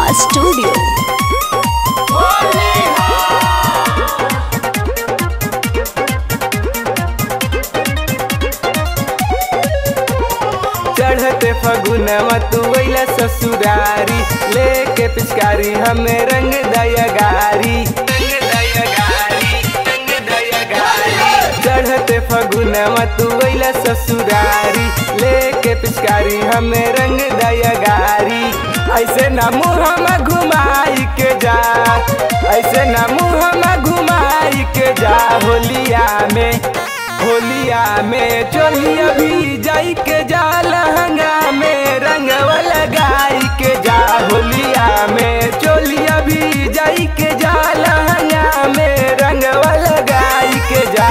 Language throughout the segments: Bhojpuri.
स्टूडियो चढ़ते फगुनवा तू अइला ससुरारी लेके पिचकारी हमें रंग दया गारी चढ़ते फगुनवा तू अइला ससुरारी लेके पिचकारी हमें रंग दया गारी ऐसे ना मुँह घुमाई के जा ऐसे ना मुँह घुमाई के जा होलिया में होलिया में चोलिया भी जाई के जा लहंगा में रंगवा लगाई के जा होलिया में चोलिया भी जाई के जा लहंगा में रंगवा लगाई के जा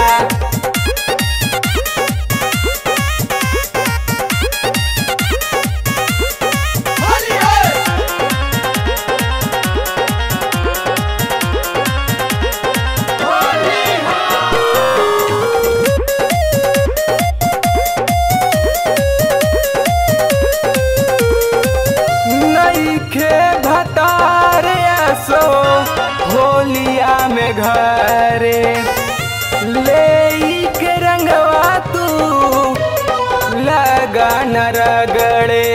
नईखे भतारे सो होलिया में घरे ले के रंगवा तू लगा न रगड़े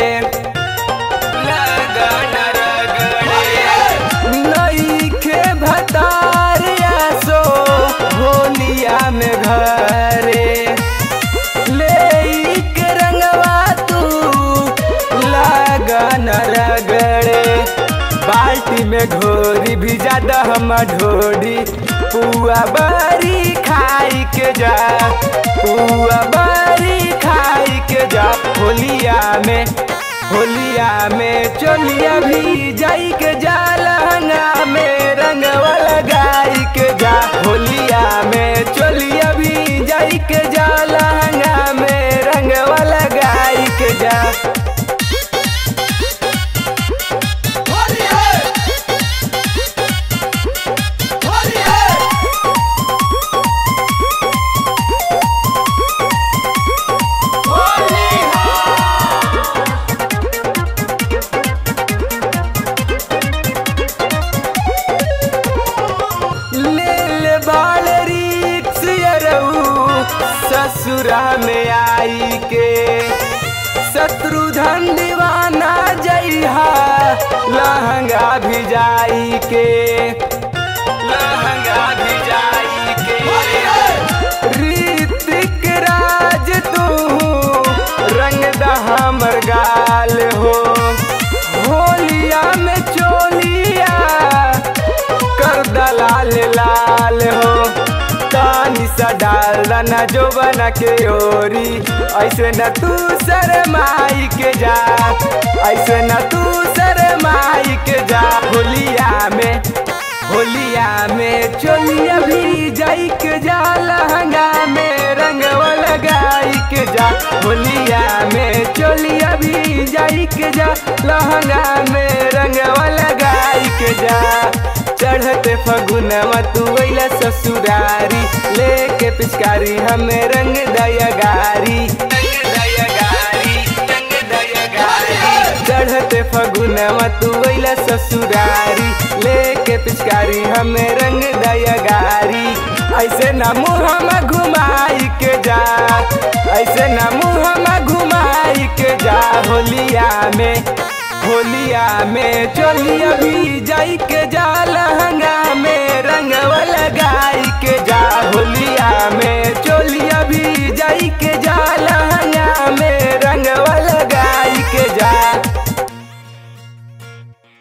लगा न रगड़े नईखे भतारे सो होलिया में घरे ले के रंगवा तू लगन रगड़े बाल्टी में घोरी भी ज्यादा हम ढोरी पुआ बरी खाई के जा पुआ बरी खाई के जा होलिया में होलिया में चोलिया भी जाई के जा लहंगा में रंगवा लगाई के जा होलिया में चोलिया भी जाई के जा लहंगा में रंगवा लगाई के जा ले ले बाल रिक्स यरऊ ससुरा में आई के शत्रुधन दीवाना जइहा लहंगा भी जाई के लहंगा भी जाई के ऋतिक राज तू रंग दा हमर गाल हो होलिया में चोलिया कर दलाल लाल हो तानी सा डाल न जो बना के ओरी ऐसे न तू शरमाई के जा ऐसे न तू शरमाई के जा होलिया में होलिया में चोलिया भी जाई के जा लहंगा में रंगवा लगाई के जा होलिया में चोलिया भी जाई के जा लहंगा में रंगवा लगाई के जा चढ़ते फगुनवा तू अइला ससुरारी लेके पिचकारी हमें रंग दया गारी चढ़ते फगुनवा तू अइला ससुरारी लेके पिचकारी हमें रंग दया गारी ऐसे ना मुँह घुमाई के जा ऐसे ना मुँह घुमाई के जा होलिया में होलिया में चोलिया भी जाई